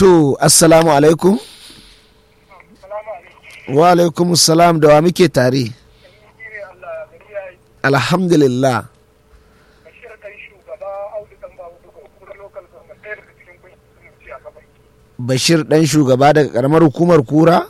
to assalamu alaikum wa alaikum salam da wa muke tare alhamdulillah bashir dan shugaba daga karamar hukumar kura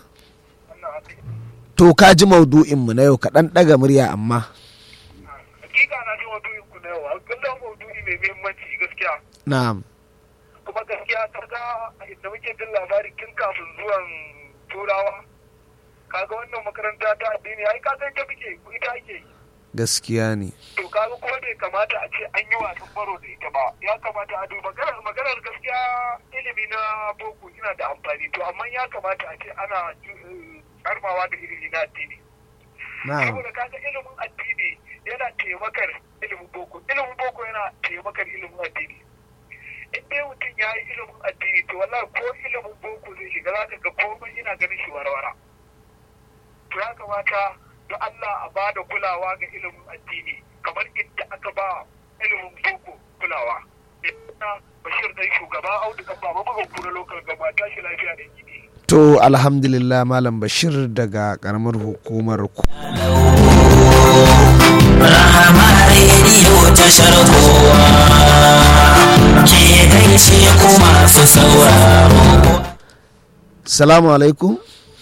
to ka ji maudu'inmu na yau ka dan daga murya amma hakika na ji maudu'in ku na yau kullum maudu'i mai muhimmanci gaskiya na'am kuma gaskiya ta ga inda muke jin labari tun kafin zuwan turawa kaga wannan makaranta ta addini ai ka san ta muke ita ake yi gaskiya ne to kaga kuma bai kamata a ce an yi wasan baro da ita ba ya kamata a duba maganar maganar gaskiya ilimi na boko yana da amfani to amma ya kamata a ce ana karmawa da ilimi na addini na'am saboda kaga ilimin addini yana taimakar ilimin boko ilimin boko yana taimakar ilimin addini in dai mutum ya yi ilimin addini to wallahi ko ilimin boko zai shiga za ka ga komai yana ganin shi warwara to ya kamata da Allah a ba da kulawa ga ilimin addini kamar inda aka ba ilimin boko kulawa ina bashir dai shugaba audu kan baba buga kura lokal gaba tashi lafiya da gidi to alhamdulillah malam bashir daga karamar hukumar ku Rahama rediyo tashar kowa ke gaishe ku masu sauraro. salamu alaikum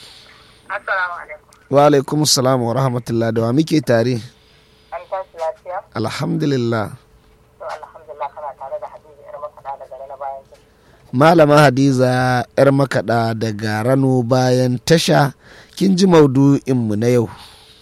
Assalamu alaikum. wa alaikum salam wa rahmatullah da wa muke tare An tashi lafiya? alhamdulillah To alhamdulillah kana tare da Hadiza yar makaɗa daga na bayan ki. malama hadiza yar makaɗa daga rano bayan tasha kin ji maudu'inmu na yau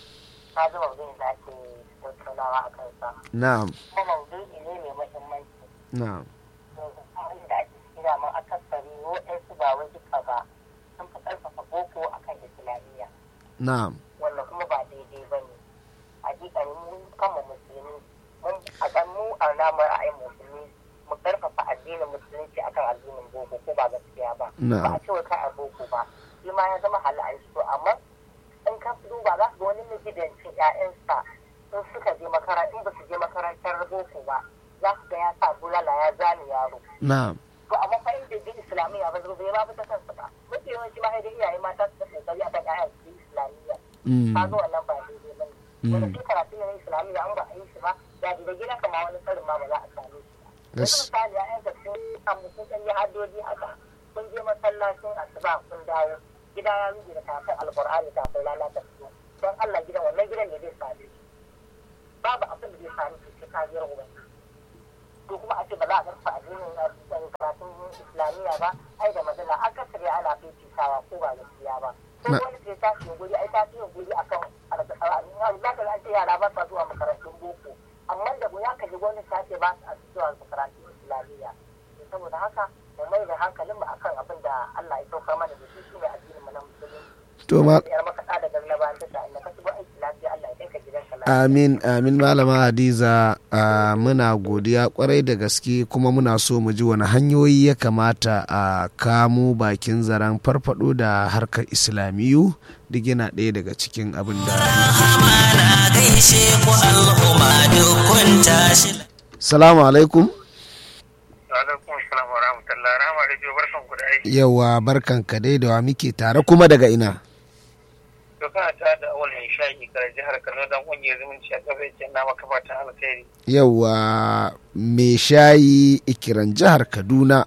Ka ji maudu'in da ake tattaunawa a kansa. na'am Kuma maudu'i ne mai muhimmanci. na'am Yanzu halin da ake ciki da mun akasari waɗansu ba wai duka ba sun fi ƙarfafa boko akan islamiyya na'am wanda kuma ba daidai ba ne. Hakikani mun kama musulmi mun a mu a namu ra'ayin musulmi mu ƙarfafa addinin musulunci akan addinin boko ko ba gaskiya ba. ba na'am a ce wa kai a boko ba shi ma ya zama halal shi to amma in ka duba za ka ga wani magidancin ƴaƴansa in suka je makaranta in ba su je makarantar boko ba za ka ga ya sa bulala ya zane yaro na'am to amma fa inda bi islamiyya ba zai ba ta kansa ba mafi yawanci ma dai iyaye mata su da kokari akan ƴaƴan su yi islamiyya Mm. ka ga wannan ba daidai ba ne wanda shi karatu ne na islamiyya an ba a yi shi ba da da gida kama wani tsarin ma ba za a same shi ba yanzu Gas- misali ƴaƴan ka sun samu sun ɗan yi haddoji haka kun je masallacin asuba kun dawo gida ya rubuta da kafin alƙur'ani kafin lalata su don Allah gidan wannan gidan ne zai same shi babu abin da zai same shi sai kariyar ubangiji to kuma a ce ba za a karfa addinin ɗan karatun islamiyya ba ai da magana akasari ana fifitawa ko ba gaskiya ba sai Na- wani ke tashi guri ai ta fiye guri akan alƙur'ani za ka ga an ce yara ba sa zuwa makarantun boko amma da ya ka ji wani ta ce ba sa zuwa makarantun islamiyya to saboda haka mu mai da hankalin mu akan abin da Allah ya saukar mana da shi shine addinin mu na musulunci to ma yar makaɗa da garna bayan tasha inda ka shigo aiki lafiya Allah ya kai ka gidanka lafiya amin amin malama hadiza a muna godiya kwarai da gaske kuma muna so mu ji wani hanyoyi ya kamata a kamo bakin zaren farfado da harkar islamiyu duk yana ɗaya daga cikin abin da Rahama na gaishe ku al'umma duk kun tashi. salamu alaikum alaikum assalam wa rahmatullah rahama radio barkan ku da aiki yawa barkan ka dai da wa muke tare kuma daga ina to kana ta da awal mai shayi kare jihar Kano dan kungiyar zumunci a kafin ce na maka fatan alkhairi yawa mai shayi ikiran jihar kaduna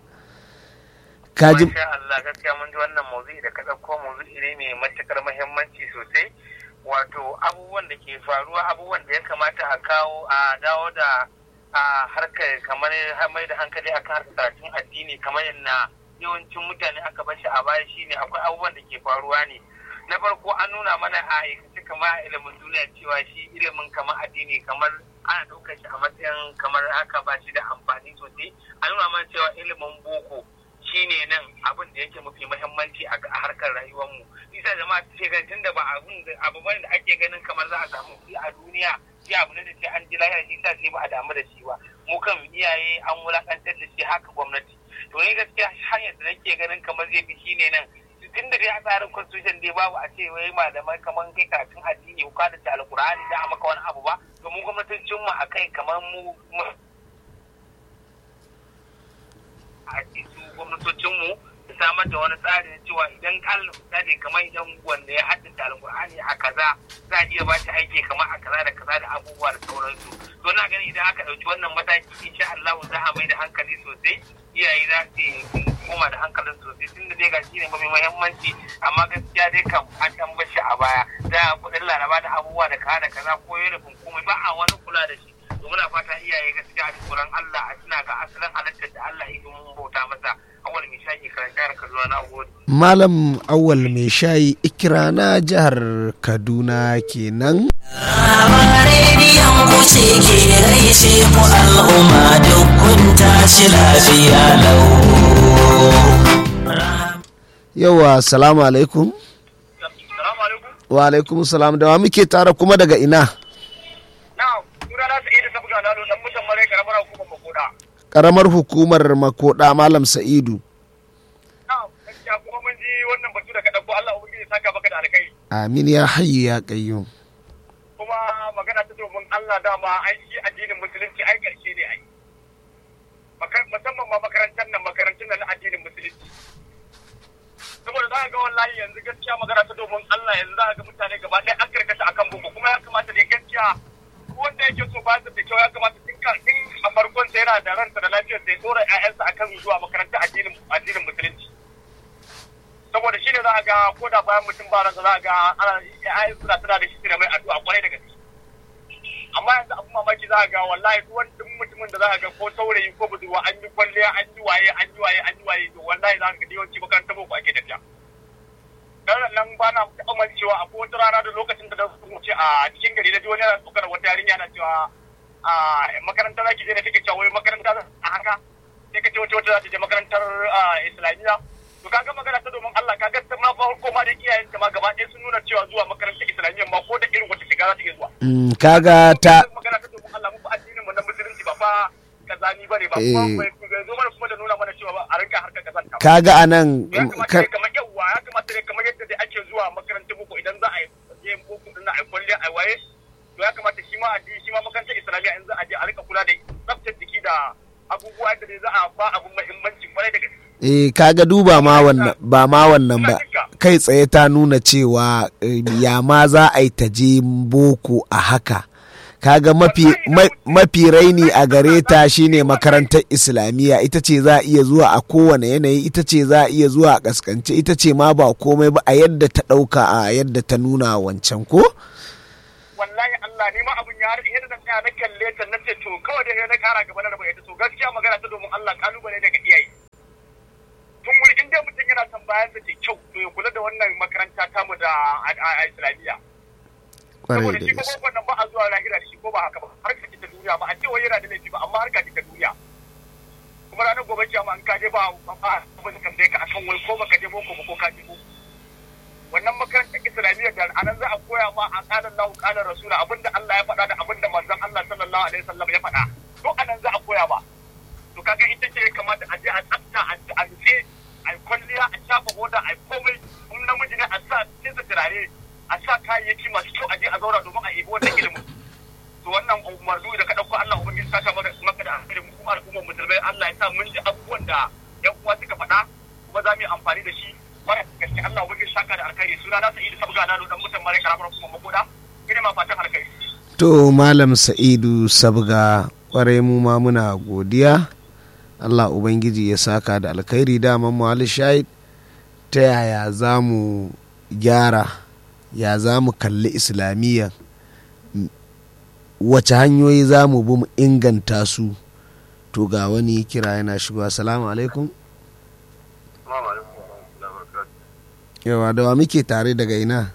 kaji Masha Allah gaskiya mun ji wannan maudu'i da ka ɗauko maudu'i ne mai matukar muhimmanci sosai wato abubuwan da ke faruwa abubuwan da ya kamata a kawo a dawo da a harkar kamar mai da hankali akan harkar karatun addini kamar yadda yawancin mutane aka bashi a baya shine akwai abubuwan da ke faruwa ne na farko an nuna mana a aikace kamar a ilimin duniya cewa shi ilimin kamar addini kamar ana ɗaukar shi a matsayin kamar haka ba shi da amfani sosai an nuna mana cewa ilimin boko shine nan abin da yake mafi muhimmanci a a harkar rayuwarmu isa jama'a ce kan tunda ba abun da abu bane da ake ganin kamar za a samu kuɗi a duniya sai abu ne da sai an ji lahira shi sa sai ba a damu da shi ba mu kan iyaye an wulakantar da shi haka gwamnati to ni gaskiya hanyar da nake ganin kamar zai fi shine nan tun da dai a tsarin constitution dai babu a ce wai malamai kamar kai karatun addini ko ka da alkur'ani da a maka wani abu ba domin gwamnatocin mu akai kamar mu mu- a ce su gwamnatocinmu da samar da wani tsari na cewa idan Allah misali kamar idan wanda ya haddace alƙur'ani a kaza za a iya ba shi aiki kamar a kaza da kaza da abubuwa da sauransu to na gani idan aka ɗauki wannan mataki insha Allah za a mai da hankali sosai iyaye za su koma da hankalin sosai tun da dai ga shi ne mafi muhimmanci amma gaskiya dai kam an ɗan bar shi a baya da kuɗin laraba da abubuwa da kaza da kaza ko yau komai ba a wani kula da shi to muna fata iyaye gaskiya a tsoron Allah a tuna ga asalin halittar da Allah ya domin bauta masa awal mai shaƙi karanta jihar Kaduna na gode. Malam awal mai shayi ikira na jihar Kaduna kenan. rediyon ku ce ke gaishe ku al'umma duk kun tashi lafiya lau. Yawa salamu alaikum. Salamu alaikum. Wa alaikum salam da wa muke tare kuma daga ina. Na'am, suna na sa'i da sabuga na dan mutan mare karamar hukumar makoda. Karamar hukumar makoda Malam Sa'idu. Na'am, gaskiya kuma mun ji wannan batu da ka dauko Allah ubangiji ya saka maka da alkai. Amin ya hayyu ya qayyum. Kuma magana ta domin Allah dama ai shi addinin musulunci ai karshe ne ai. Makar- Musamman ma makarantar nan makarantun nan na addinin musulunci. Saboda za ka ga wallahi yanzu gaskiya magana ta domin Allah yanzu za ka ga mutane gaba ɗaya an karkata akan boko kuma ya kamata dai gaskiya wanda yake so ba da kyau ya kamata tun ka tun a farkon sa yana da ransa da lafiyar sa ya dora ƴaƴansa akan zuwa makaranta addinin addinin musulunci saboda shi ne za a ga ko da bayan mutum ba ransa za a ga ana ƴaƴan suna tana da shi suna mai addu'a kwarai da gaske amma yanzu abin mamaki za a ga wallahi duk wani duk mutumin da za a ga ko saurayi ko budurwa an yi kwalliya an yi waye an yi waye an yi waye to wallahi za ka ga yawanci makarantar boko ake tafiya dan nan ba na taɓa cewa a wata rana da lokacin da na wuce a cikin gari na ji wani yana tsokar wata yarinya na cewa a makaranta za ki je ne take cewa wai makaranta za a haka sai ka ce wata wata za ta je makarantar ah, islamiyya to kaga magana ta domin Allah kaga ta ma farko ma da iyayen ta ma gaba ɗaya sun nuna cewa zuwa makarantar islamiyya ma ko da irin wata shiga za ta iya zuwa Mm, kaga ta magana ta domin Allah mu fa addinin mu na musulunci ba fa kazani bane ba Eh. kuma bai bai zo mana kuma da nuna mana cewa ba a rinka harkar kazanta ba. kaga anan ya mm, kamata ka- ne kamar yawwa ya kamata ne kamar yadda dai ake zuwa makarantar boko idan za a yi je boko din na a yi kwalle a yi waye to ya kamata shi ma addini shi ma makarantar islamiyya in za a je a rika kula da tsaftar jiki da abubuwa da dai za a ba abun muhimmanci kwarai da gaske eh kaga duba ma wannan ba ma wannan ba kai tsaye ta nuna cewa eh, ya ma za a yi ta je boko a haka kaga mafi ma- mafi raini a gare ta shine makarantar islamiyya ita ce za a iya zuwa a kowane yanayi ita ce za a iya zuwa a kaskance ita ce ma ba komai ba a yadda ta ɗauka a yadda ta nuna wancan ko wallahi Allah ni ma abun ya har yadda na tsaya na kalle ta na ce to kawai da na kara gaba na rabu ita to gaskiya magana ta domin Allah kalubale daga iyaye tun wuri in dai mutum yana son bayan sa ke kyau to ya kula da wannan makaranta tamu da a- a a islamiyya kwarai saboda da shi ko gaske wannan ba a zuwa lahira da shi ko ba haka ba harka ce ta duniya ba a ce wai yana da laifi ba amma harka ce ta duniya kuma ranar gobe kiyama an kaje ba ba ba ba ka tambaye ka akan wai ko baka je boko ba ko ka je boko wannan makarantar islamiyya da anan za a koya ma a kalan lahu kalan rasula abinda Allah ya faɗa da abinda manzon Allah sallallahu alaihi wasallam ya faɗa to anan za a koya ba to kaga ita ce ya kamata a je a tsafta a a rufe a yi kwalliya a shafa hoda a yi komai in namiji ne a sa cinsa turare a sa kayayyaki masu kyau a je a zauna domin a ibi wannan ilimin to wannan umarnu da ka ɗauko Allah ubangiji saka maka maka da alheri mu kuma al'ummar musulmai Allah ya sa mun ji abubuwan da yan uwa suka faɗa kuma za mu yi amfani da shi kwarai da gaske Allah ubangiji saka da alkhairi suna na sa'idu sabga na dan mutan mare karamar kuma makoda ina ma fatan alkhairi to malam sa'idu sabga kwarai mu ma muna godiya allah ubangiji ya saka da alkhairi daman muhalli shahid ta yaya za mu gyara ya za mu kalli islamiyya M- wace hanyoyi za mu bi mu inganta su to ga wani kira yana shigowa salamu alaikum yawa da wa muke tare daga ina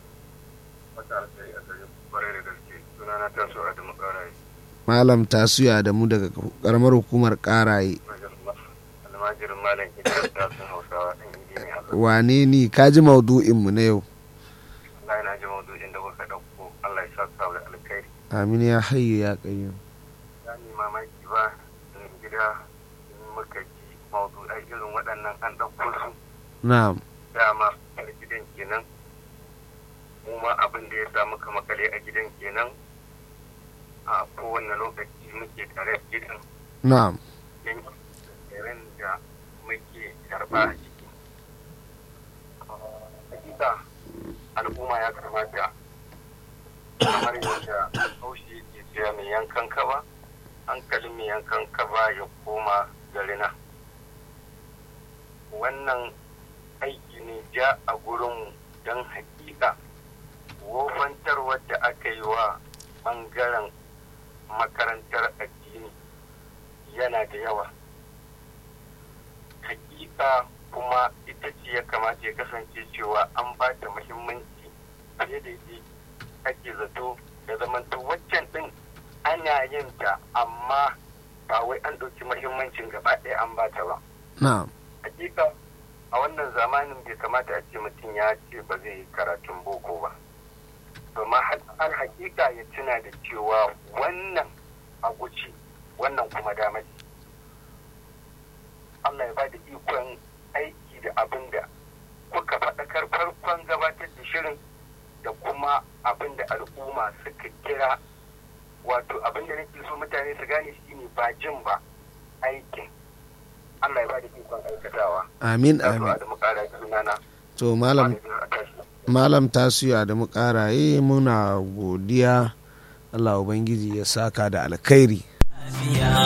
malam tasuya da mu daga karamar hukumar karaye almajirin malam idris da sun hausawa ɗan injiniya wane ni ka ji maudu'inmu na yau Allah yana ji maudu'in da kuka ɗauko Allah ya sa da alkhairi amin ya hayyu ya qayyum ya ni mamaki ba in gida in muka ji maudu'ai irin waɗannan an ɗauko su na'am dama a gidan kenan mu ma abin da ya sa muka makale a gidan kenan a kowane lokaci muke tare da gidan na'am yan irin da muke karɓa a ciki al'umma ya kamata kamar yadda haushi yake cewa mai yankan kaba hankalin mai yankan kaba ya koma garina wannan aiki ne ja a gurinmu don hakika wofantar wadda aka yi wa ɓangaren makarantar addini yana da yawa hakika kuma ita ce ya kamata ya kasance cewa an ba da muhimmanci fiye da yadda ake zato da zamanto waccan din ana yin ta amma ba wai an ɗauki muhimmancin gaba ɗaya an ba ta ba na'am hakika a wannan zamanin bai kamata a ce mutum ya ce ba zai yi karatun boko ba domin har hakika ya tuna da cewa wannan a guci wannan kuma damar Allah ya ba da ikon aiki da abin da kuka faɗakar farkon gabatar da shirin da kuma abin da al'umma suka kira wato abin da nake so mutane su gane shi ne ba jin ba aikin Allah ya ba da ikon aikatawa amin da amin da mukara sunana to malam malam tasiya da mu karaye muna godiya Allah ubangiji ya saka da alkhairi lafiya